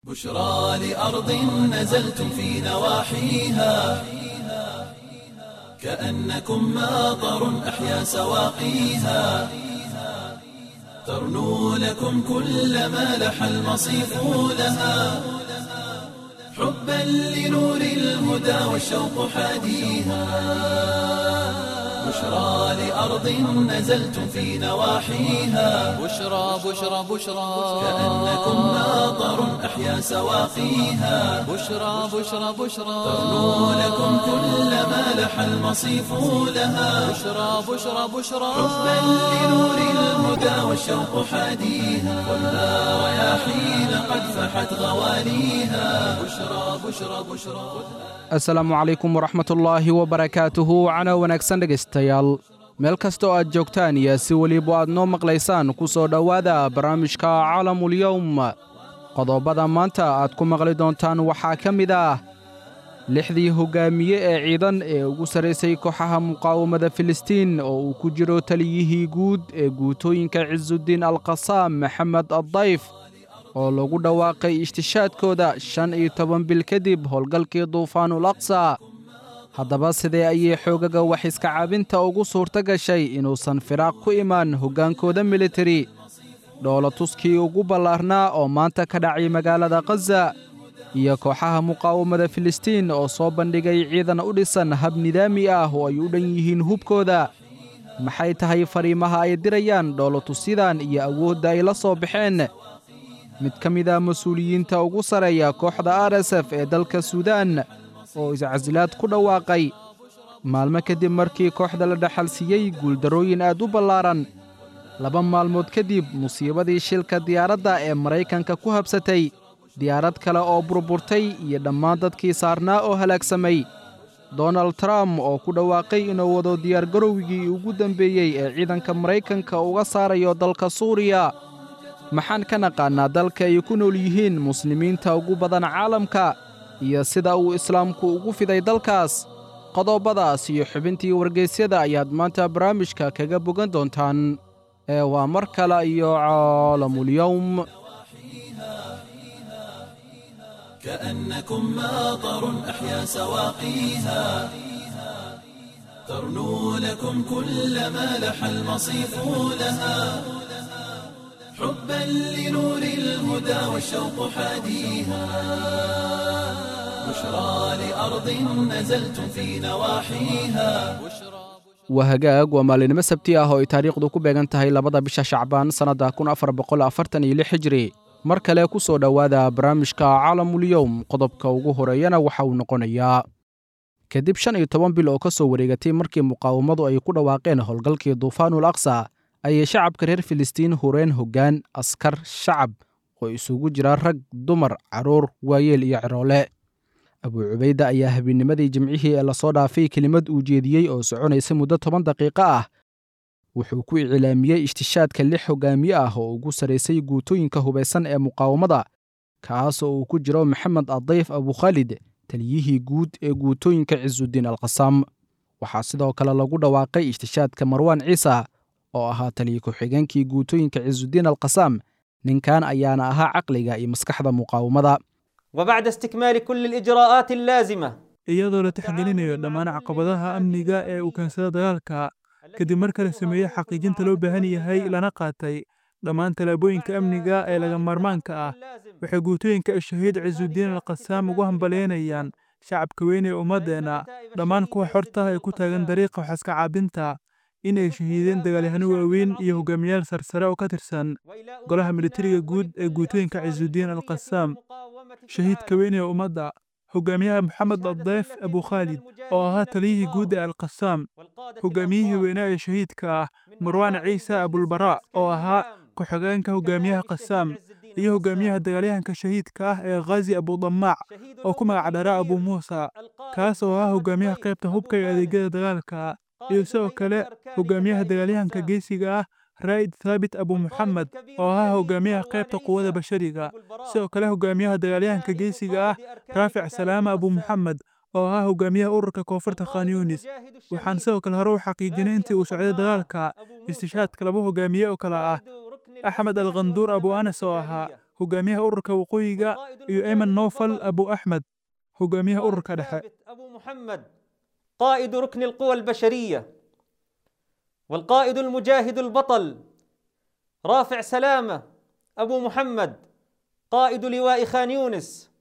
بشرى لأرض نزلتم في نواحيها كأنكم ماطر أحيا سواقيها ترنو لكم كل ما لح المصيف لها حبا لنور الهدى والشوق حاديها بشرى لأرض نزلتم في نواحيها بشرى بشرى بشرى كأنكم ماطر أحيا سواقيها بشرى بشرى بشرى ترنو لكم كل ما لح المصيف لها بشرى بشرى بشرى حبا لنور الهدى والشوق حاديها والنار رياحين قد فحت غواليها بشرى بشرى بشرى asalaamu calaykum waraxmatullaahi wabarakaatuhu cana wanaagsan dhegaystayaal meel kastoo aad joogtaan iyo si weliba aad noo maqlaysaan ku soo dhowaada barnaamijka caalamulyowm qodobada maanta aad ku maqli doontaan waxaa ka mid ah lixdii hoggaamiye ee ciidan ee ugu sarraysay kooxaha muqaawamada filistiin oo uu ku jiro taliyihii guud ee guutooyinka cisudiin alqasaam maxamed addayf oo lagu dhawaaqay ishtishaadkooda shan iyo toban bil kadib howlgalkii duufaanul aqsa haddaba sidee ayay xoogaga wax iska caabinta ugu suurto gashay inuusan firaaq ku imaan hoggaankooda militari dhoolatuskii ugu ballaarnaa oo maanta ka dhacay magaalada khaza iyo kooxaha muqaawamada filistiin oo soo bandhigay ciidan u dhisan hab nidaami ah oo ay u dhan yihiin hubkooda maxay tahay fariimaha ay dirayaan dhoolatusyadan iyo awoodda ay la soo baxeen mid ka mid ah mas-uuliyiinta ugu sarreeya kooxda r s f ee dalka suudaan oo iscasilaad ku dhawaaqay maalmo kadib markii kooxda la dhaxalsiiyey guuldarrooyin aad u ballaaran laba maalmood kadib musiibadii shilka diyaaradda ee maraykanka ku habsatay diyaarad kale oo burburtay iyo dhammaan dadkii saarnaa oo halaagsamay donald trump oo ku dhawaaqay inuu wado diyaargarowgii ugu dambeeyey ee ciidanka maraykanka uga saarayo dalka suuriya maxaan ka naqaannaa dalka ay ku nool yihiin muslimiinta ugu badan caalamka iyo sida uu islaamku ugu fiday dalkaas qodobadaas iyo xubintii wargaysyada ayaad maanta barnaamijka kaga bogan doontaan ee waa mar kale iyo caalamulyowm كأنكم ماطر أحيا سواقيها ترنو لكم كل ما لح المصيف لها حبا لنور الهدى والشوق حاديها بشرى لأرض نزلتم في نواحيها waa hagaag waa maalinimo sabti ah oo ay taariikhdu ku beegan tahay labada bisha shacbaan sannadda kun afar boqol afartan iyo lix hijri mar kale ku soo dhowaada barnaamijka caalamulyowm qodobka ugu horeeyana waxa uu noqonayaa kadib shan iyo toban bil oo ka soo wareegatay markii muqaawamadu ay ku dhawaaqeen howlgalkii duufaanul aqsa ayay shacabka reer filistiin hureen hoggaan askar shacab oo isugu jira rag dumar carruur waayeel iyo ciroole abuu cubayda ayaa habeennimadii jimcihii ee lasoo dhaafay kelimad uu jeediyey oo soconaysa muddo toban daqiiqo ah wuxuu ku iclaamiyey ishtishaadka lix hoggaamiye ah oo ugu sarraysay guutooyinka hubaysan ee muqaawamada kaas oo uu ku jiro maxamed addayf abukhaalid taliyihii guud ee guutooyinka cisudiin alqasaam waxaa sidoo kale lagu dhawaaqay ishtishaadka marwaan ciisa oo ahaa taliya ku-xigeenkii guutooyinka cisudiin alqasaam ninkan ayaana ahaa caqliga iyo maskaxda muqaawamada وبعد استكمال كل الإجراءات اللازمة iyadoo la tixgelinayo dhammaan caqabadaha amniga ee uu keensada dagaalka kadib marka la sameeyey xaqiijinta loo baahan yahay lana qaatay dhammaan tallaabooyinka amniga ee laga maarmaanka ah waxay guutooyinka shahiid cisudiin alqasaam ugu hambalyeynayaan shacabka weyn ee ummaddeenna dhammaan kuwa xorta ee ku taagan dariiqa waxaska caabinta inay shahiideen dagaalyahano waaweyn iyo hogaamiyaal sarsare oo ka tirsan golaha militariga guud ee guutooyinka cisudiin alqasaam shahiidka weyn ee ummadda hogaamiyaha maxamed addayf abukhaalid oo ahaa taliyihii guud ee alqasaam hogaamiyihii weynaa ee shahiidka ah marwaan ciise abulbaraa oo ahaa ku-xigeenka hogaamiyaha qasaam iyo hogaamiyaha dagaalyahanka shahiidka ah ee khazi abudamaac oo ku magac dharaa abu muusa kaas oo ahaa hogaamiyaha qaybta hubka ee adeegyada dagaalka iyo sidoo kale hogaamiyaha dagaalyahanka geesiga ah raa'id thaabit abu muxamed oo ahaa hogaamiyaha qaybta quwada bashariga sidoo kale hogaamiyaha dagaalyahanka geesiga ah raafic salaama abu muxamed oo ahaa hogaamiyaha ururka koonfurta khan yunis waxaan sidoo kale hore u xaqiijinay intii uu socday dagaalka istishaadka laba hogaamiye oo kale ah axmed alkhanduur abu anas oo ahaa hogaamiyaha ururka waqooyiga iyo ayman noofal abu axmed hogaamiyaha ururka dhexe أبو محمد قائد ركن القوى البشرية والقائد المجاهد البطل رافع سلامة أبو محمد قائد لواء خان يونس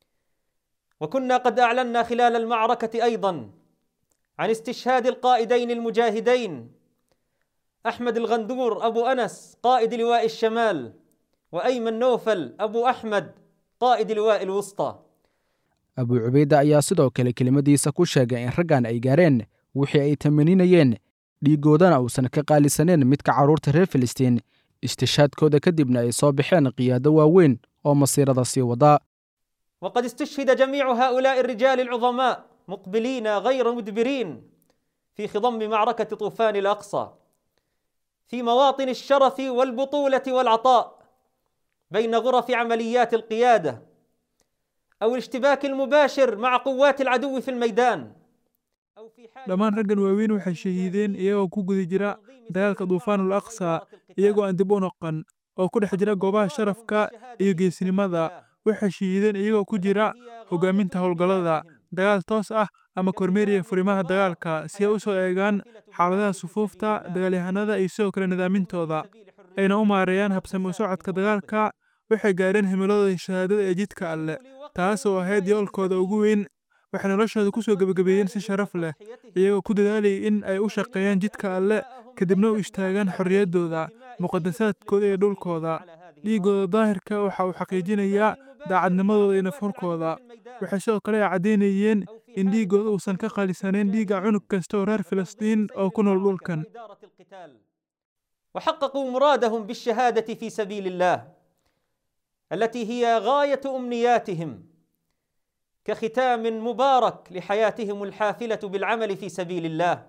وكنا قد أعلنا خلال المعركة أيضا عن استشهاد القائدين المجاهدين أحمد الغندور أبو أنس قائد لواء الشمال وأيمن نوفل أبو أحمد قائد لواء الوسطى abu cubayda ayaa sidoo kale kelimadiisa ku sheegay in raggan ay gaareen wixii ay tamaninayeen dhiiggoodana uusan ka qaalisaneen midka carruurta reer filistiin istishaadkooda kadibna ay soo baxeen qiyaado waaweyn oo masiirada sii wada وقد استشهد جميع هؤلاء الرجال العظماء مقبلين غير مدبرين في خضم معركة طوفان الأقصى في مواطن الشرف والبطولة والعطاء بين غرف عمليات القيادة أو الاشتباك المباشر مع قوات العدو في الميدان أو في حال dhammaan raggan waaweyn waxay shahiideen iyagoo ku guda jira dagaalka duufaanul aqsa iyagoo aan dib u noqon oo ku dhex jira goobaha sharafka iyo geesnimada waxay shahiideen iyagoo ku jira hogaaminta howlgallada dagaal toos ah ama kormeeriya furimaha dagaalka si ay u soo eegaan xaaladaha sufuufta dagaalyahanada iyo sidoo kale nidaamintooda ayna u maareeyaan habsami u socodka dagaalka waxay gaareen himiladooda shahaadada ee jidka alle taas oo ahayd yoolkooda ugu weyn waxay noloshooda ku soo gebagabeeyeen si sharaf leh iyagoo ku dadaalayay in ay u shaqeeyaan jidka alle kadibna u istaagaan xorriyaddooda muqadasaadkooda iyo dhulkooda dhiiggooda daahirka waxa uu xaqiijinayaa daacadnimadooda iyo nafhurkooda waxay sidoo kale ay caddaynayeen in dhiiggooda uusan ka qaalisanayn dhiigga cunug kasta oo reer filistiin oo ku nool dhulkan إدارة القتال وحققوا مرادهم بالشهادة في سبيل الله التي هي غاية أمنياتهم كختام مبارك لحياتهم الحافلة بالعمل في سبيل الله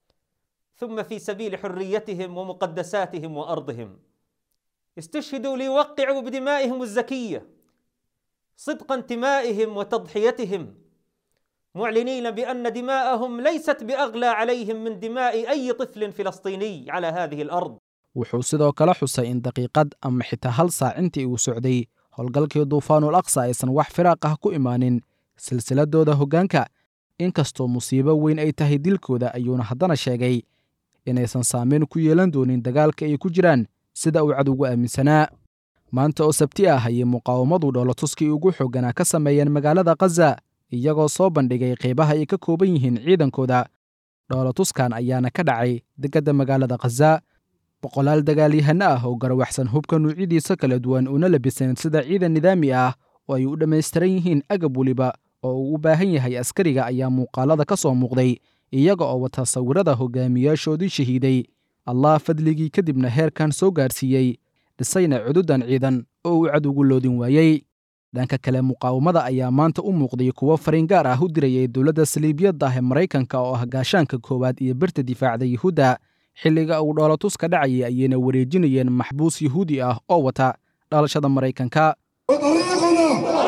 ثم في سبيل حريتهم ومقدساتهم وأرضهم استشهدوا ليوقعوا بدمائهم الزكية صدق انتمائهم وتضحيتهم معلنين بأن دماءهم ليست بأغلى عليهم من دماء أي طفل فلسطيني على هذه الأرض wuxuu sidoo kale xusay in daqiiqad ama xitaa hal saac intii uu socday howlgalkii duufaanul aqsa aysan wax firaaq ah ku imaanin silsiladooda hoggaanka inkastoo musiibo weyn ay tahay dilkooda ayuuna haddana sheegay inaysan saameyn ku yeelan doonin dagaalka ay ku jiraan sida uu cadowgu aaminsanaa maanta oo sabti ah ayay muqaawamadu dhoolotuskii ugu xoogganaa ka sameeyeen magaalada khaza iyagoo soo bandhigay qaybaha ay ka kooban yihiin ciidankooda dhoolotuskan ayaana ka dhacay degadda magaalada khaza boqolaal dagaalyahano ah oo garawaxsan hubka nuucyadiisa kala duwan una labisan sida ciidan nidaami ah oo ay u dhammaystiran yihiin agab weliba oo uu u baahan yahay askariga ayaa muuqaalada ka soo muuqday iyaga oo wata sawirada hogaamiyaashoodii shahiiday allah fadligii kadibna heerkan soo gaarsiiyey dhisayna cududan ciidan oo uu cadowgu loodin waayey dhanka kale muqaawamada ayaa maanta u muuqday kuwo fariin gaar ah u dirayay dowladda saliibiyadda ah ee maraykanka oo ah gaashaanka koowaad iyo birta difaacda yuhuudda xilliga uu dhoolatuska dhacayay ayayna wareejinayeen maxbuus yuhuudi ah oo wata dhalashada maraykanka وطريقنا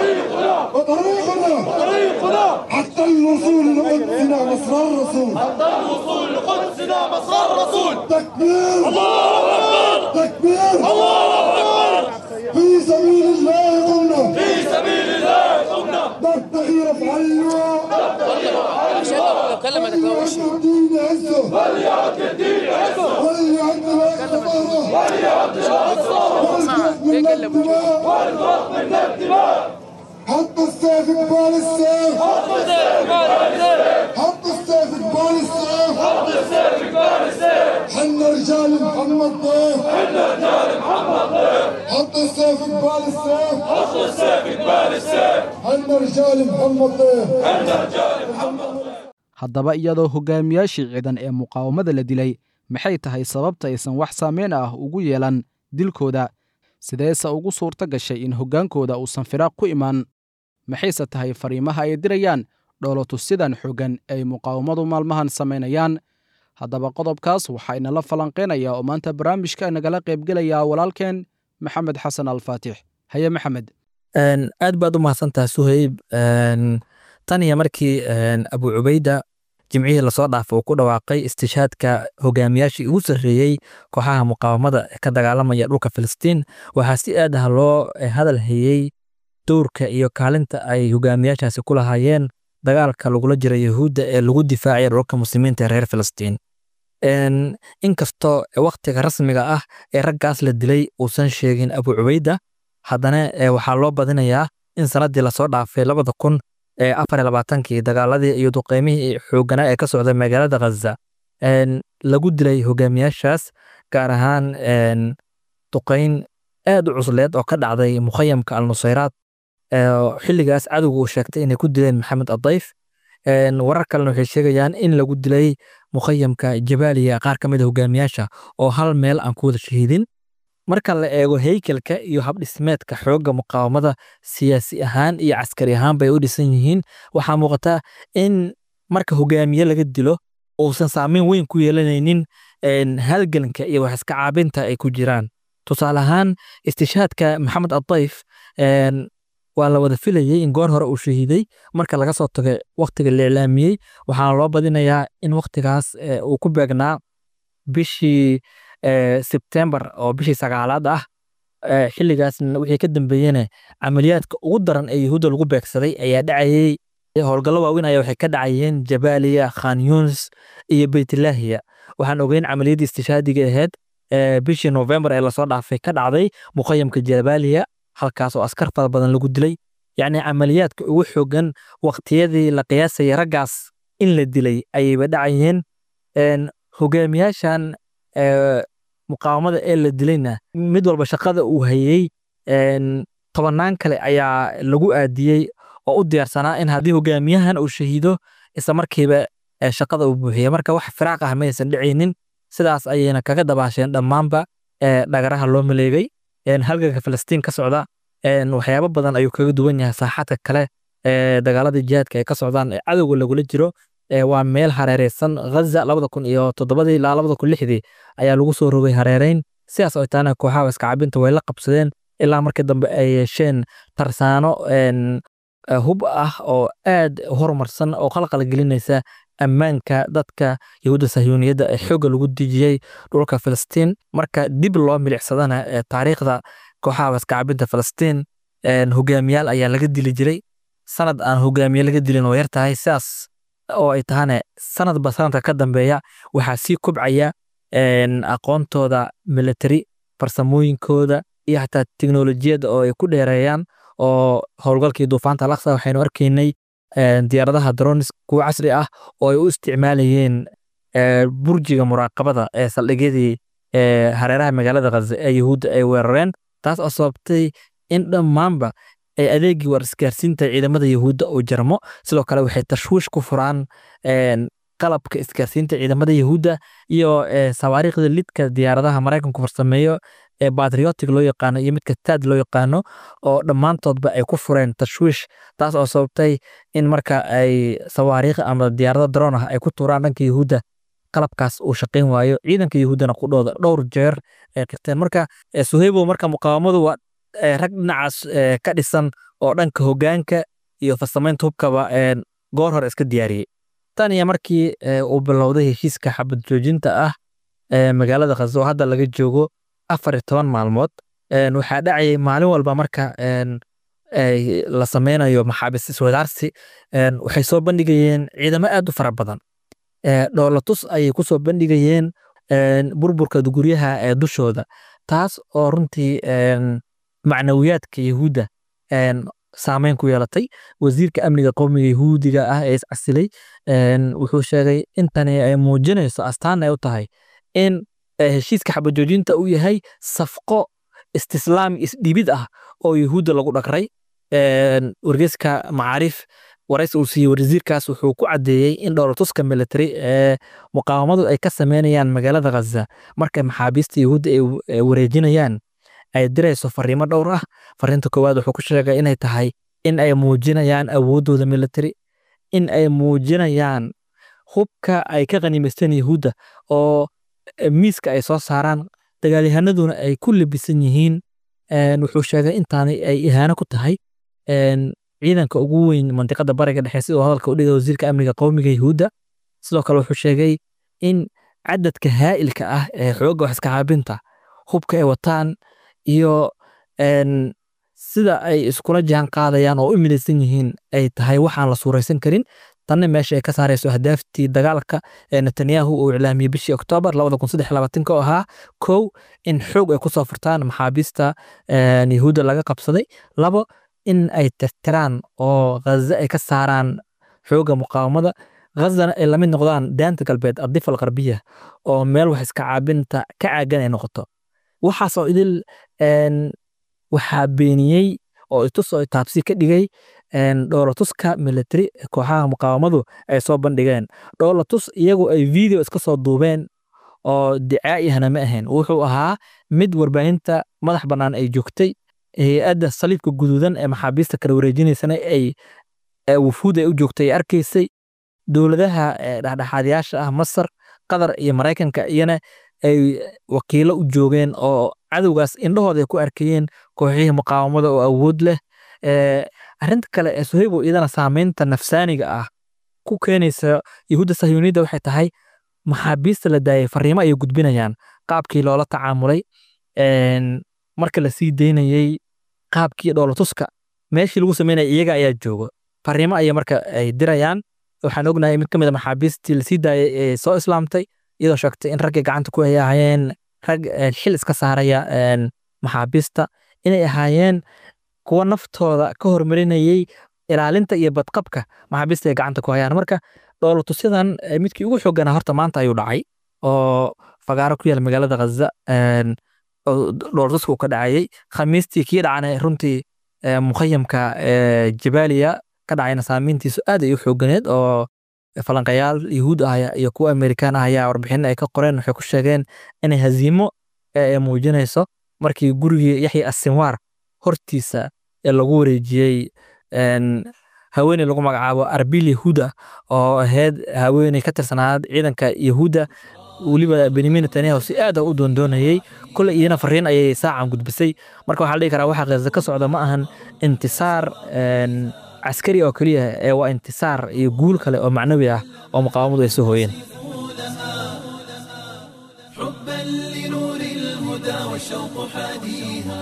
وطريقنا حتى الوصول لقدسنا مصر الرسول حتى الوصول لقدسنا مصر الرسول تكبير الله اكبر تكبير الله اكبر في سبيل الله قمنا في سبيل الله قمنا نبتغي رفع اللواء وليعد الدين عزه وليعد الدين عزه وليعد الدماء وليعد الدماء والغرق من الدماء حط السيف قبال السيف حط السيف قبال السيف حط السيف قبال السيف حط السيف قبال السيف حنا رجال محمد ضيف حنا رجال محمد ضيف حط السيف قبال السيف حط السيف قبال السيف حنا رجال محمد ضيف حنا رجال محمد ضيف haddaba iyadoo hogaamiyaashii ciidan ee muqaawamada la dilay maxay tahay sababta aysan wax saameyn ah ugu yeelan dilkooda sideese ugu suurto gashay in hoggaankooda uusan firaaq ku imaan maxayse tahay fariimaha ay dirayaan dhoolotusidan xooggan ay muqaawamadu maalmahan samaynayaan haddaba qodobkaas waxaa inala falanqaynaya oo maanta barnaamijka nagala qaybgelaya walaalkeen maxamed xasan alfaatix haye maxamed aad baad u mahadsantaha suhayb tan iyo markii abu cubayda jimcihii lasoo dhaafay uu ku dhawaaqay istishaadka hogaamiyaashii ugu sarreeyey kooxaha muqaawamada ka dagaalamaya dhulka filistiin waxaa si aad ah loo hadal hayey dowrka iyo kaalinta ay hogaamiyaashaasi ku lahaayeen dagaalka lagula jira yahuudda ee lagu difaacaya dhulka muslimiinta ee reer filistiin inkastoo waktiga rasmiga ah ee raggaas la dilay uusan sheegin abu cubeyda haddana waxaa loo badinayaa in sanadii lasoo dhaafay labada kun afar iyo labaatankii dagaaladii iyo duqeymihii xooganaa ee ka socday magaalada khaza lagu dilay hogaamiyaashaas gaar ahaan duqeyn aad u cusleed oo ka dhacday mukhayamka alnusayraad xilligaas cadowga uu sheegtay inay ku dileen maxamed adayf warar kalena waxay sheegayaan in lagu dilay mukhayamka jabaaliya qaar ka mid a hogaamiyaasha oo hal meel aan ku wada shahiidin marka la eego heykelka iyo habdhismeedka xoogga muqaawamada siyaasi ahaan iyo caskari ahaan bay u dhisan yihiin waxaa muuqata in marka hogaamiye laga dilo uusan saameyn weyn ku yeelanaynin halganka iyo wax iska caabinta ay ku jiraan tusaale ahaan istishaadka maxamed adayf waa la wada filayey in goor hore uu shahiiday marka laga soo tago waktiga la iclaamiyey waxaana loo badinayaa in waktigaas uu ku beegnaa bishii sebtembar oo bishii sagaalaad ah xilligaasna wixii ka dambeeyena camaliyaadka ugu daran ee yahuudda lagu beegsaday ayaa dhacayey howlgallo waaweyn ayaa waxay ka dhacayeen jabaaliya khan yunis iyo beytlaahiya waxaan ogeyn camaliyaddii istishaadiga ahayd bishii novembar ee lasoo dhaafay ka dhacday mukhayamka jabaaliya halkaas oo askar fara badan lagu dilay yacni camaliyaadka ugu xoogan waqtiyadii la qiyaasayay raggaas in la dilay ayayba dhacayeen hogaamiyaashan muqaawamada ee la dilayna mid walba shaqada uu hayey tobannaan kale ayaa lagu aadiyey oo u diyaarsanaa in haddii hogaamiyahan uu shahiido isla markiiba shaqada uu buuxiya marka wax firaaq ah maysan dhicaynin sidaas ayayna kaga dabaasheen dhammaanba dhagaraha loo maleegay halganka filistiin ka socda waxyaabo badan ayuu kaga duwan yahay saaxadka kale dagaalada jihaadka ay ka socdaan ee cadowga lagula jiro waa meel hareereysan ghaza labada kun iyo toddobadii ilaa labada kun lixdii ayaa lagu soo rogay hareereyn sidaas oo taana kooxaha iskacabinta way la qabsadeen ilaa markii dambe ay yeesheen tarsaano hub ah oo aad horumarsan oo qalqal gelinaysa ammaanka dadka yahuudda sahyuuniyadda ee xoogga lagu dejiyey dhulka filistiin marka dib loo milicsadana taariikhda kooxaha iskacabinta filistiin hogaamiyaal ayaa laga dili jiray sanad aan hogaamiye laga dilin oo yar tahay sidaas oo ay tahane sanadba sanadka ka dambeeya waxaa sii kobcaya aqoontooda military farsamooyinkooda iyo xataa teknolojiyadda oo ay ku dheereeyaan oo howlgalkii duufaanta alaqsa waxaynu arkaynay diyaaradaha dronis kuwa casri ah oo ay u isticmaalayeen burjiga muraaqabada ee saldhigyadii hareeraha magaalada khaza ee yahuudda ay weerareen taas oo sababtay in dhammaanba ay adeegii war isgaarsiinta ciidamada yahuudda uu jarmo sidoo kale waxay tashwiish ku furaan qalabka isgaarsiinta ciidamada yahuudda iyo sawaariikhda lidka diyaaradaha maraykanku farsameeyo ee batriotic loo yaqaano iyo midka taad loo yaqaano oo dhammaantoodba ay ku fureen tashwiish taas oo sababtay in marka ay sawaariikh ama diyaarado daroon ah ay ku tuuraan dhanka yahuudda qalabkaas uu shaqayn waayo ciidanka yahuuddana qudhooda dhowr jeer ay qirteen marka suheybo marka muqaawamadu waa rag dhinacaas ka dhisan oo dhanka hogaanka iyo farsamaynta hubkaba goor hore iska diyaariyey tan iyo markii uu bilowday heshiiska xabad joojinta ah magaalada khaza oo hadda laga joogo afar iyo toban maalmood waxaa dhacayay maalin walba marka la sameynayo maxaabis iswadaarsi waxay soo bandhigayeen ciidamo aad u fara badan dhoolatus ayay ku soo bandhigayeen burburka guryaha ee dushooda taas oo runtii macnawiyaadka yahuudda saameyn ku yeelatay wasiirka amniga qowmiga yahuudiga ah ee iscasilay wuxuu sheegay intani ay muujinayso astaan ay u tahay in heshiiska xabajoojinta uu yahay safqo istislaam isdhibid ah oo yahuudda lagu dhagray wargeyska macaariif waraysi uu siiyey wasiirkaas wuxuu ku caddeeyey in dhowlatuska military ee muqaawamadu ay ka sameynayaan magaalada khaza markay maxaabiista yahuudda ay wareejinayaan ay dirayso fariimo dhowr ah fariinta koowaad wuxuu ku sheegay inay tahay in ay muujinayaan awooddooda military in ay muujinayaan hubka ay ka qanimaysteen yahuudda oo miiska ay soo saaraan dagaalyahanaduna ay ku labisan yihiin wuxuu sheegay intaani ay ihaano ku tahay ciidanka ugu weyn mandiqada bariga dhexe sidoo hadalka u dhigay wasiirka amniga qowmiga yahuudda sidoo kale wuxuu sheegay in cadadka haa'ilka ah ee xoogga wax iska caabinta hubka ay wataan iyo een, sida ay iskula jaan qaadayaan oo u midaysan yihiin ay tahay waxaan la suuraysan karin tanna meesha ay ka saarayso ahdaaftii dagaalka ee netanyahu uu iclaamiyey bishii oktoobar oo ahaa kow in xoog ay kusoo furtaan maxaabiista een, yahuudda laga qabsaday labo in ay tirtiraan oo ghaza ay ka saaraan xoogga muqaawamada ghazana ay lamid noqdaan daanta galbeed adifa alqarbiya oo meel wax iska caabinta ka caagan ay noqoto waxaasoo idil een, waxaa beeniyey oo itusoo taabsi ka dhigay een, dhoolatuska military ee kooxaha muqaawamadu ay soo bandhigeen dhoolatus iyagu ay video iska soo duubeen oo dicaa'ihana ma ahayn wuxuu ahaa mid warbaahinta madax bannaan ay joogtay hay-adda saliibka guduudan ee maxaabiista kala wareejinaysana ay ee wufuud ay u joogtay ay arkaysay dowladaha ee dhexdhexaadayaasha ah masar qatar iyo maraykanka iyana ay wakiilo u joogeen oo cadowgaas indhahooda ay ku arkayeen kooxihii muqaawamada oo awood leh Ee, arrinta kale ee sohaybo iyadana saameynta nafsaaniga ah ku keenaysa yahuudda sahyuuniyadda waxay tahay maxaabiista la daayay fariimo ayay gudbinayaan qaabkii loola tacaamulay een, marka la sii daynayey qaabkii dhoolatuska meeshii lagu sameynaya iyaga ayaa joogo fariimo ayay marka ay dirayaan waxaan ognahay mid ka mid a maxaabiistii lasii daayay ee soo islaamtay iyadoo sheegtay in raggay gacanta ku ay ahaayeen rag ee, xil iska saaraya een, maxaabiista inay ahaayeen kuwa naftooda ka hormarinayey ilaalinta iyo badqabka maxaabiista ay gacanta ku hayaan marka dhoolatusyadan eh, midkii ugu xooganaa horta maanta ayuu dhacay oo fagaaro ku yaal magaalada ghaza een, oo dhoolatusku uu ka dhacayey khamiistii kii dhacana runtii eh, mukhayamka eh, jabaaliya ka dhacayna saameyntiisu aad ay u xooganeed oo falanqayaal yahuud ah iyo kuwa amerikaan ah ayaa warbixin ay ka qoreen waxay ku sheegeen inay haziimo eh, ay muujinayso markii gurigii yaxya asinwaar hortiisa ee lagu wareejiyey een, haweeney lagu magacaabo arbil yahuuda oo ahayd haweeney ka tirsanaad ciidanka yahuuda weliba benyamin netanyahu si aad ah u doondoonayey kole iyana fariin ayay saacan gudbisay marka waxaa la dhihi karaa waxa ghaza ka socda ma ahan intisaar een, caskari oo keliya ee waa intisaar iyo guul kale oo macnawi ah oo muqaawamadu ay soo hooyeen حبا لنور الهدى والشوق حاديها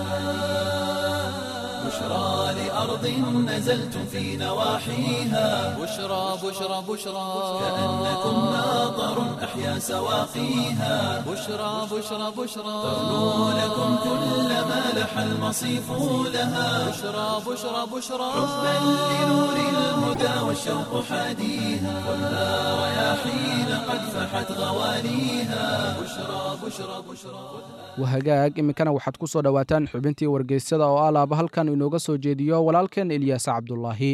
بشرى لأرض نزلتم في نواحيها بشرى بشرى بشرى كأنكم ماطر أحيا سواقيها بشرى بشرى بشرى تغنو لكم كل ما لح المصيف لها بشرى بشرى بشرى حبا لنور الهدى والشوق حاديها خذها رياحين قد فحت غواليها بشرى بشرى بشرى wahagaag iminkana waxaad ku soo dhowaataan xubintii wargeysyada oo alaaba halkan inooga soo jeediyo walaalkeen ilyaas cabdulaahi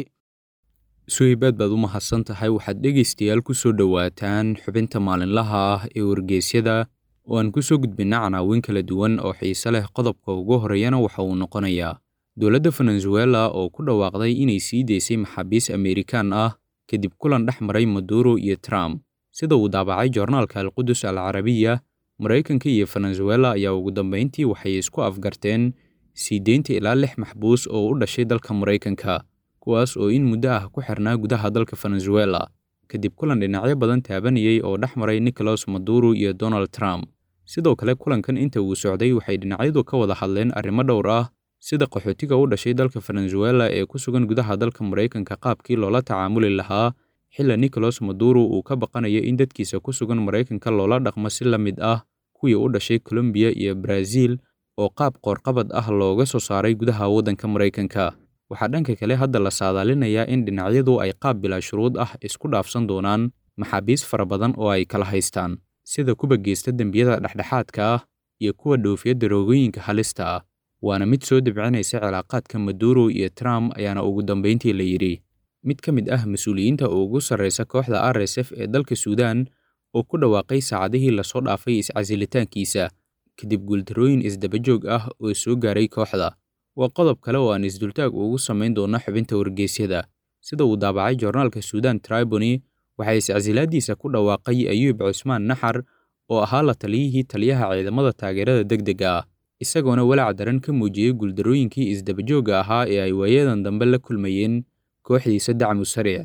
suhaybaad baad u mahadsan tahay waxaad dhegaystayaal ku soo dhowaataan xubinta maalinlaha ah ee wargeysyada oo aan ku soo gudbinna canaawin kala duwan oo xiise leh qodobka ugu horreeyana waxa uu noqonayaa dowladda venezuela oo ku dhawaaqday inay sii daysay maxaabiis amerikaan ah kadib kulan dhex maray maduro iyo trump sida uu daabacay joornaalka alqudus al carabiya maraykanka iyo venezuela ayaa ugu dambayntii waxay isku afgarteen sii deynta ilaa lix maxbuus oo u dhashay dalka maraykanka kuwaas oo in muddo ah ku xirnaa gudaha dalka venezuela kadib kulan dhinacyo badan taabanayay oo dhex maray nicolas maduro iyo donald trump sidoo kale kulankan inta uu socday waxay dhinacyadu ka wada hadleen arrimo dhowr ah sida qaxootiga u dhashay dalka venezuela ee ku sugan gudaha dalka maraykanka qaabkii loola tacaamuli lahaa xilla nicolas maduro uu ka baqanayo in dadkiisa ku sugan maraykanka loola dhaqmo si la mid ah kuwii u dhashay colombiya iyo brazil oo qaab qoorqabad ah looga soo saaray gudaha waddanka maraykanka waxaa dhanka kale hadda la saadaalinayaa in dhinacyadu ay qaab bilaa shuruud ah isku dhaafsan doonaan maxaabiis fara badan oo ay kala haystaan sida kuwa geysta dembiyada dhexdhexaadka ah iyo kuwa dhoofiya daroogooyinka halista ah waana mid soo debcinaysa cilaaqaadka maduro iyo trump ayaana ugu dambayntii la yidhi mid ka mid ah mas-uuliyiinta ugu sarraysa kooxda r s f ee dalka suudaan oo ku dhawaaqay saacadihii lasoo dhaafay iscasilitaankiisa kadib guuldarooyin isdabajoog ah oo soo gaaray kooxda waa qodob kale oo aan isdultaag ugu samayn doona xubinta wargeysyada sida uu daabacay joornaalka suudaan tribony waxaa iscasilaadiisa ku dhawaaqay ayuub cusmaan naxar oo ahaa la taliyihii taliyaha ciidamada taageerada degdega ah isagoona walaac daran ka muujiyey guuldarooyinkii isdabajoogga ahaa ee ay waayadan dambe la kulmayeen kooxdiisa dacmu sariic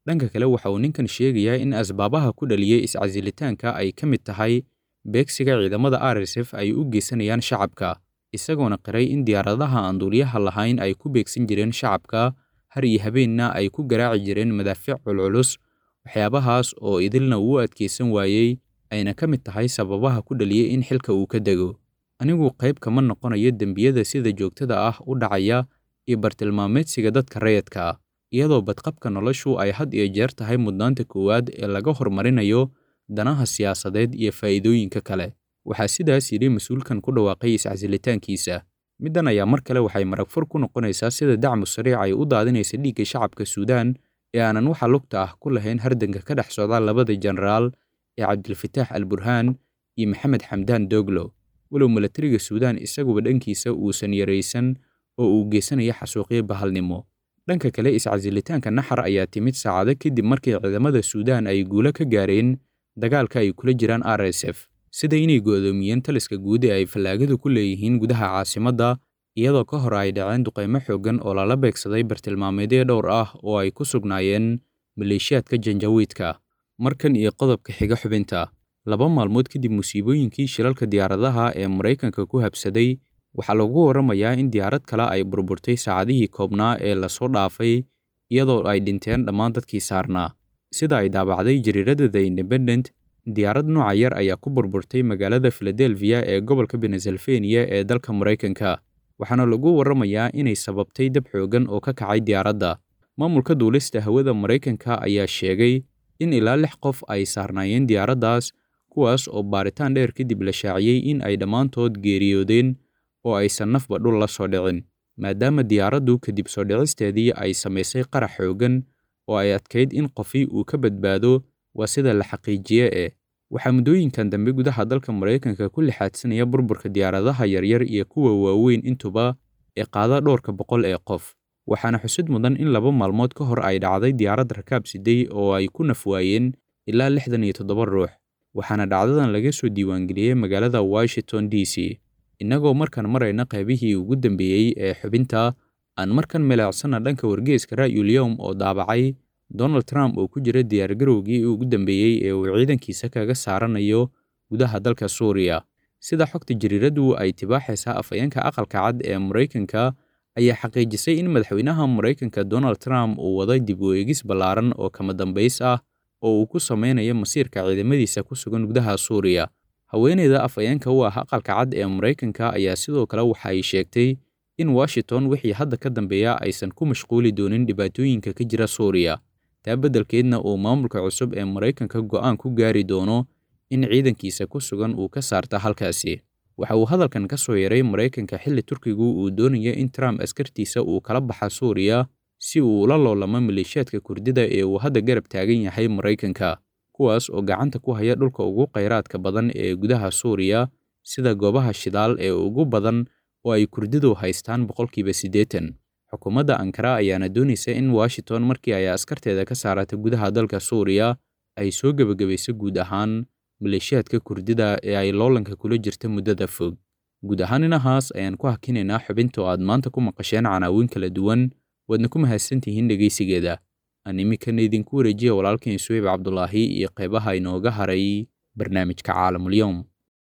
dhanka kale waxa uu ninkan sheegayaa in asbaabaha ku dhaliyey iscasilitaanka ay ka mid tahay beegsiga ciidamada r s f ay u geysanayaan shacabka isagoona qiray in diyaaradaha aan duuliyaha lahayn ay ku beegsan jireen shacabka har iyo habeenna ay ku garaaci jireen madaafiic culculus waxyaabahaas oo idilna uu adkaysan waayey ayna ka mid tahay sababaha ku dhaliyey in xilka uu ka dego anigu qayb kama noqonayo dembiyada sida joogtada ah u dhacaya iyo bartilmaameedsiga dadka rayadka ah iyadoo badqabka noloshu ay had iyo jeer tahay mudnaanta koowaad ee laga horumarinayo danaha siyaasadeed iyo faa'iidooyinka kale waxaa sidaas yidhi mas-uulkan ku dhawaaqay iscasilitaankiisa middan ayaa mar kale waxay maragfur ku noqonaysaa sida dacmu sariic ay u daadinaysa dhiigga shacabka suudaan ee aanan waxa lugta ah ku lahayn hardanka ka dhex socda labada jenaraal ee cabdilfataax al burhaan iyo maxamed xamdaan doglo walow milatariga suudaan isaguba dhankiisa uusan yaraysan oo uu geysanaya xasuuqyo bahalnimo dhanka kale iscasilitaanka naxar ayaa timid saacado kadib markii ciidamada suudaan ay guulo ka gaareen dagaalka ay kula jiraan r s f sida inay go'doomiyeen taliska guud ee ay fallaagadu ku leeyihiin gudaha caasimadda iyadoo ka hor ay dhaceen duqaymo xooggan oo lala beegsaday bartilmaameedyo dhowr ah oo ay ku sugnaayeen maleeshiyaadka janjawiidka markan iyo qodobka xiga xubinta laba maalmood kadib musiibooyinkii shilalka diyaaradaha ee maraykanka ku habsaday waxaa lagu warramayaa in diyaarad kale ay burburtay saacadihii koobnaa ee lasoo dhaafay iyadoo ay dhinteen dhammaan dadkii saarnaa sida ay daabacday jariirada the independent diyaarad nooca yar ayaa ku burburtay magaalada filadelfiya ee gobolka benesalfeniya ee dalka maraykanka waxaana lagu warramayaa inay sababtay dab xooggan oo ka kacay diyaaradda maamulka duulista hawada maraykanka ayaa sheegay in ilaa lix qof ay saarnaayeen diyaaraddaas kuwaas oo baaritaan dheer kadib la shaaciyey in ay dhammaantood geeriyoodeen oo aysan nafba dhul la soo dhicin maadaama diyaaraddu kadib soo dhicisteedii ay samaysay qarax xooggan oo ay adkayd in qofi uu ka badbaado waa sida la xaqiijiye ee waxaa muddooyinkan dambe gudaha dalka maraykanka ku lixaadsanaya burburka diyaaradaha yaryar iyo kuwa waaweyn intuba ee qaada dhowrka boqol ee qof waxaana xusid mudan in laba maalmood ka hor ay dhacday diyaarad rakaab siday oo ay ku nafwaayeen ilaa lixdan iyo toddoba ruux waxaana dhacdadan laga soo diiwaangeliyey magaalada washington d c innagoo markaan marayna qaybihii ugu dambeeyey ee xubinta aan markan meleecsana dhanka wargeeska ra'yulyowm oo daabacay donald trump oo ku jira diyaargarowgii ugu dambeeyey ee uu ciidankiisa kaga saaranayo gudaha dalka suuriya sida xogta jariiradu ay tibaaxaysaa afhayeenka aqalka cad ee maraykanka ayaa xaqiijisay in madaxweynaha maraykanka donald trump uu waday dib u eegis ballaaran oo kama dambays ah oo uu ku sameynayo masiirka ciidamadiisa ku sugan gudaha suuriya haweeneyda afhayeenka u ah aqalka cad ee maraykanka ayaa sidoo kale waxa ay sheegtay in washington wixii hadda ka dambeeya aysan ku mashquuli doonin dhibaatooyinka ka jira suuriya taa beddelkeedna uu maamulka cusub ee maraykanka go'aan ku gaari doono in ciidankiisa ku sugan uu ka saarta halkaasi waxa uu hadalkan ka soo yaray maraykanka xilli turkigu uu doonayo in trump askartiisa uu kala baxa suuriya si uu ula loolamo maleeshiyaadka kurdida ee uu hadda garab taagan yahay maraykanka kuwaas oo gacanta ku haya dhulka ugu khayraadka badan ee gudaha suuriya sida goobaha shidaal ee ugu badan oo ay kurdidu haystaan boqolkiiba siddeetan xukuumadda ankara ayaana doonaysa in washington markii ay askarteeda ka saarata gudaha dalka suuriya ay soo gebagabayso guud ahaan maleeshiyaadka kurdida ee ay loolanka kula jirta muddada fog guud ahaan inahaas ayaan ku hakinaynaa xubinta oo aad maanta ku maqasheen canaawiin kala duwan waadna ku mahadsantihiin dhegaysigeeda aan iminkana idinku wareejiya walaalkeen suweyb cabdulaahi iyo qaybaha inooga haray barnaamijka caalamulyoom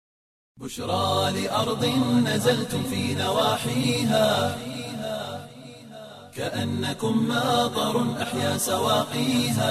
بشرى لأرض نزلتم في نواحيها كأنكم ماطر أحيا سواقيها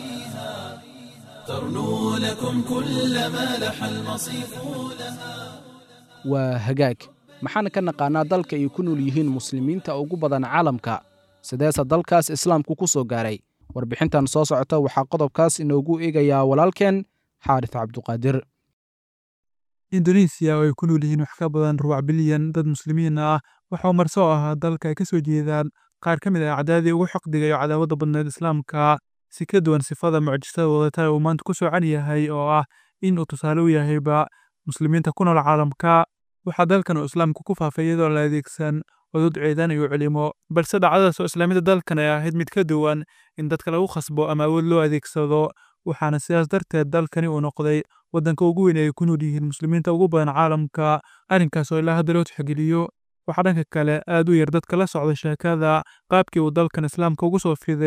ترنو لكم كل ما لح المصيف لها waa hagaag maxaan ka naqaanaa dalka ay ku nool yihiin muslimiinta ugu badan caalamka sideese dalkaas islaamku ku soo gaaray warbixintan soo socota waxaa qodobkaas inoogu eegayaa walaalkeen xaarif cabduqaadir indonesiya oo ay ku nool yihiin wax ka badan rubac bilyan dad muslimiin ah waxauu marsoo ahaa dalka ay ka soo jeedaan qaar ka mid ah cadaadii ugu xoqdiga iyo cadaawadda badneed islaamka si ka duwan sifada mucjisada wadata uu maanta ku soocan yahay oo ah in uu tusaale u yahayba muslimiinta ku nool caalamka waxaa dalkan uu islaamku ku faafay iyadoo la adeegsan cudud ciidan iyo culimo balse dhacdadaas oo islaamiyada dalkan ay ahayd mid ka duwan in dadka lagu khasbo ama awood loo adeegsado waxaana sidaas darteed dalkani uu noqday waddanka ugu weyn ee ay ku nool yihiin muslimiinta ugu badan caalamka arrinkaas oo ilaa hadda loo tixgeliyo waxaa dhanka kale aad u yar dadka la socda sheekada qaabkii uu dalkan islaamka ugu soo fiday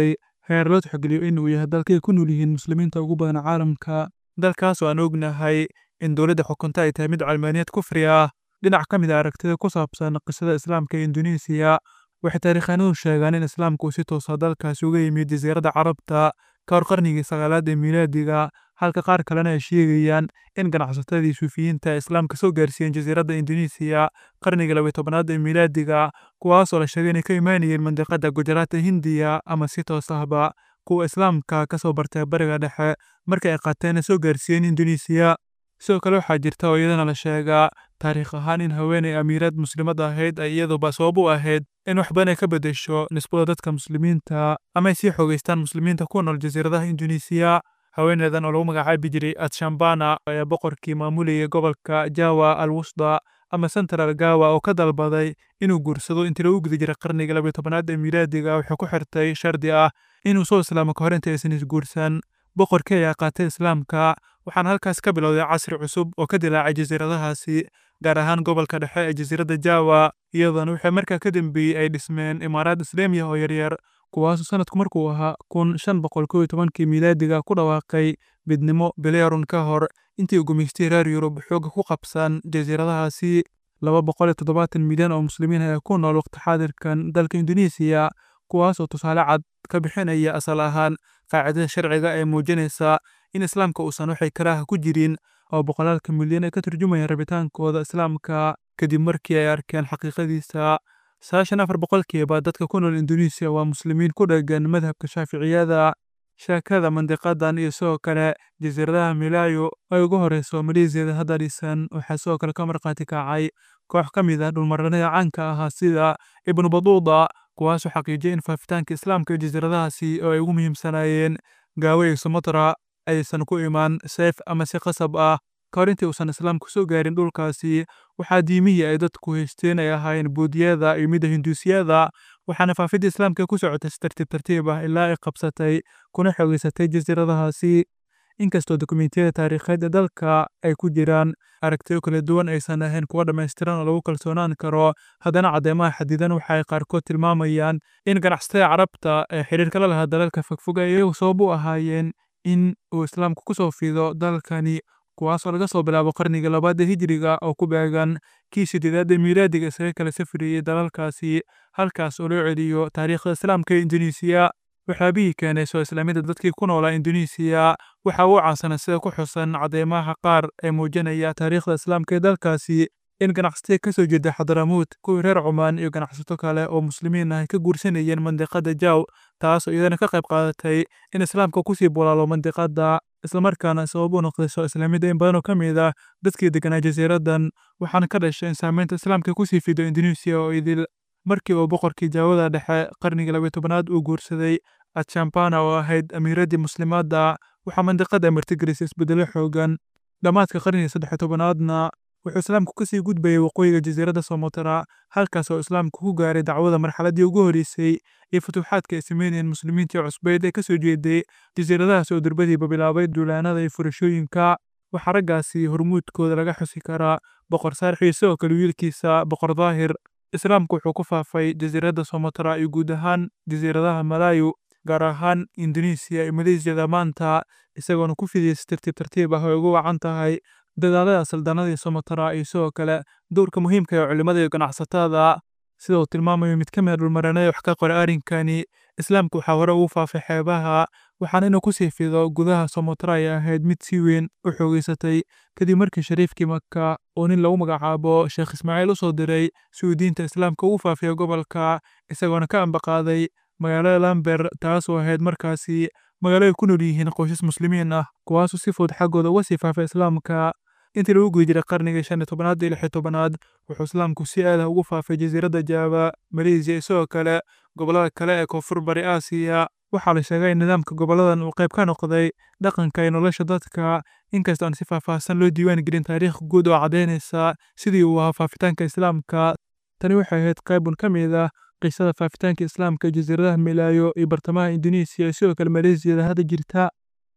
heer loo tixgeliyo inuu yahay dalkay ku nool yihiin muslimiinta ugu badan caalamka dalkaas oo aan ognahay in dowladda xukunta ay tahay mid calmaaniyad kufri ah dhinac ka mid a aragtida ku saabsan qisada islaamka ee induneesiya waxay taariikhaanadu sheegaan in islaamku uu si toosa dalkaasi uga yimid jasiiradda carabta ka hor qarnigii sagaalaad ee miilaadiga halka qaar kalena ay sheegayaan in ganacsatadii suufiyiinta ee islaamka soo gaarsiiyeen jasiiradda induneesiya qarnigii labay tobanaad ee miilaadiga kuwaas oo la sheegay inay ka imaanayeen mandiqada gujaraata hindiya ama si toos ahba kuwa islaamka ka soo bartay bariga dhexe markii ay qaateen soo gaarsiiyeen induneesiya sidoo kale waxaa jirta oo iyadana la sheegaa taariikh ahaan in haweeney amiirad muslimad ahayd ay iyaduba sabab u ahayd in wax badan ay ka beddesho nisbada dadka muslimiinta ama ay sii xoogeystaan muslimiinta ku nool jasiiradaha induneesiya haweeneydan oo lagu magacaabi jiray atshambana ayaa boqorkii maamulayay gobolka jawa al wusda ama central gawa oo ka dalbaday inuu guursado intii lagu guda jiray qarnigii labiyo tobanaad ee miilaadiga waxay ku xirtay shardi ah inuu soo islaamo ka hor inta aysan isguursan boqorkii ayaa qaatay islaamka waxaana halkaas ka bilowday casri cusub oo ka dilaacay jasiiradahaasi gaar ahaan gobolka dhexe ee jasiiradda jawa iyadoona waxay markaa ka dambeeyey ay dhismeen imaaraad islaamiya oo yaryar kuwaasoo sanadku markuu ahaa kun shan boqol kow iyo tobankii miilaadiga ku dhawaaqay midnimo bileerun ka hor intii uu gumaystay reer yurub xooga ku qabsan jasiiradahaasi laba boqol iyo toddobaatan milyan oo muslimiin ayaa ku nool waqti xaadirkan dalka induneesiya kuwaas oo tusaale cad ka bixinaya asal ahaan qaacidada sharciga ee muujinaysa in islaamka uusan waxay karaaha ku jirin oo boqolaalka milyan ay ka turjumayaan rabitaankooda islaamka kadib markii ay arkeen xaqiiqadiisa sagaashan afar boqolkiiba dadka ku nool induneesiya waa muslimiin ku dheggan madhabka shaaficiyada sheekada mandiqadan iyo sidoo kale jasiiradaha milaayo ay ugu horeyso maleesiyada hadda dhisan waxaa sidoo kale ka markhaati kacay koox ka mid ah dhulmaranada caanka ahaa sida ibnu baduuda kuwaasoo xaqiijiyay in faafitaanka islaamka ee jasiiradahaasi oo ay ugu muhiimsanaayeen gaawo iyo sumatra aysan ku imaan seef ama si qasab ah ka hor intii uusan islaamku soo gaarin dhulkaasi waxaa diimihii ay dadku haysteen ay ahaayeen buudiyada iyo midda hinduusiyada waxaana faafidda islaamka ku socotay si tartiib tartiib ah ilaa ay qabsatay kuna xoogeysatay jasiiradahaasi inkastoo dokumentiyada taariikheed ee dalka ay ku jiraan aragtiyo kala duwan aysan ahayn kuwa dhammaystiran oo lagu kalsoonaan karo haddana caddeemaha xadidan waxa ay qaarkood tilmaamayaan in ganacsatada carabta ee xiriirka la lahaa dalalka fogfog ay iyagu sabab u ahaayeen in uu islaamku ku soo fido dalkani kuwaasoo laga soo bilaabo qarniga labaad ee hijriga oo ku beegan kii sideedaad ee miilaadiga isaga kala safriyey dalalkaasi halkaas oo loo celiyo taariikhda islaamka ee induneesiya waxyaabihii keenay soo islaamida dadkii ku noolaa induneesiya waxa uu caansanaa sida ku xusan cadeymaha qaar ee muujinaya taariikhda islaamka ee dalkaasi in ganacsatada ka soo jeeda xadaramuud kuwii reer cumaan iyo ganacsato kale oo muslimiin ah ay ka guursanayeen mandiqada jaw taasoo iyadana ka qayb qaadatay in islaamka kusii bulaalo mandiqada islamarkaana sabab u noqday soo islaamida in badan oo ka mid ah dadkii deganaa jasiiradan waxaana ka dhashay in saameynta islaamka kusii fido induneesiya oo idil markii uu boqorkii jaawada dhexe qarnigii labiyo tobanaad uu guursaday atshampana oo ahayd amiiraddii muslimaadda waxaa mandiqada martigelisay isbedelo xoogan dhammaadka qarnigii saddex tobanaadna wuxuu islaamku kasii gudbayay waqooyiga jasiiradda somotara halkaas oo islaamku ku gaaray dacwada marxaladdii ugu horreysay iyo futuuxaadka ay sameynayeen muslimiintii cusbeyd ee kasoo jeeday jasiiradahaas oo durbadiiba bilaabay duulaanada iyo furashooyinka waxaa raggaasi hormuudkooda laga xusi karaa boqor saarix iyo sidoo kale wiilkiisa boqor daahir islaamku wuxuu ku faafay jasiiradda somotara iyo guud ahaan jasiiradaha malaayu gaar ahaan induneesiya iyo maleesiyada maanta isagoona ku fidiyay si tartiib tartiib ah oo ugu wacan tahay dadaalada saldanadii somotara iyo sidoo kale dowrka muhiimka ee culimada iyo ganacsatada sida uu tilmaamayo mid ka mid a dhulmaranada wax ka qoray arrinkani islaamku waxaa hore ugu faafay xeebaha waxaana inuu kusii fido gudaha somotara ay ahayd mid si weyn u xoogeysatay kadib markii shariifkii maka oo nin lagu magacaabo sheekh ismaaciil u soo diray si uu diinta islaamka ugu faafiyo gobolka isagoona ka ambaqaaday magaalada lamber taasoo ahayd markaasi magaalo ay ku nool yihiin qoysas muslimiin ah kuwaasoo si fudud xaggooda uga sii faafay islaamka intii lagu guda jiray qarnigii shan iyo tobanaad iyo lix iyo tobanaad wuxuu islaamku si aad ah ugu faafay jasiiradda jaaba maleesiya iyo sidoo kale gobollada kale ee koonfur bari aasiya waxaa la sheegay in nidaamka goboladan uu qayb ka noqday dhaqanka iyo nolosha dadka inkastoo aan si faahfaahsan loo diiwaan gelin taariikh guud oo caddaynaysa sidii uu ahaa faafitaanka islaamka tani waxay ahayd qaybun ka mid ah qisada faafitaanka islaamka jasiiradaha milaayo iyo bartamaha induneesiya iyo sidoo kale maleesiyada hadda jirta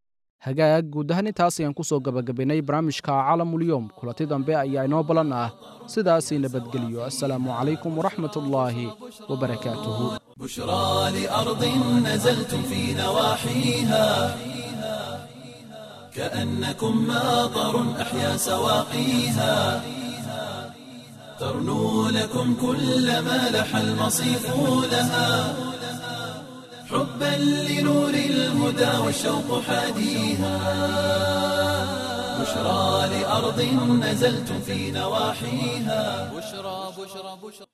hagaag guud ahaan intaas ayaan ku soo gabagabaynay barnaamijka caalamulyoom kulanti dambe ayaa inoo ballan ah sidaasii nabadgeliyo assalaamu calaykum waraxmatullaahi wabarakaatuhu بشرى لأرض نزلتم في نواحيها كأنكم ماطر أحيا سواقيها ترنو لكم كل ما لح المصيف لها حبا لنور الهدى والشوق حاديها بشرى لأرض نزلتم في نواحيها بشرى بشرى بشرى